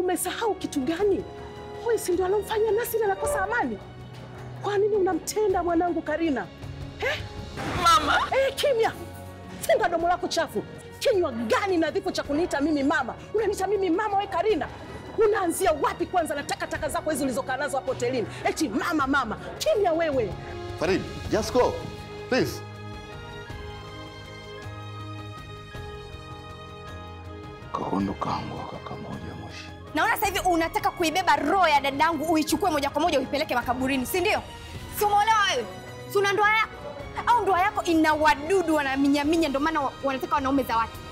umesahau kitu gani? Huyu si ndio alomfanya Nasri anakosa amani? Kwa nini unamtenda mwanangu Karina eh? Mama, Eh, kimya! Funga domo lako chafu. Kinywa gani nadhifu cha kuniita mimi mama? Unaniita mimi mama we Karina? Unaanzia wapi kwanza na takataka zako hizi ulizokaa nazo hapo hotelini? Eti mama mama. Kimya wewe. Farid, just go. Please. Kakondo kangu kaka moja moshi. Naona sasa hivi unataka kuibeba roho ya dadangu uichukue moja kwa moja uipeleke makaburini, si ndio? Si umeolewa wewe? Si una ndoa yako? Au ndoa yako ina wadudu wanaminyaminya, ndio maana wa- wanataka wanaume za watu?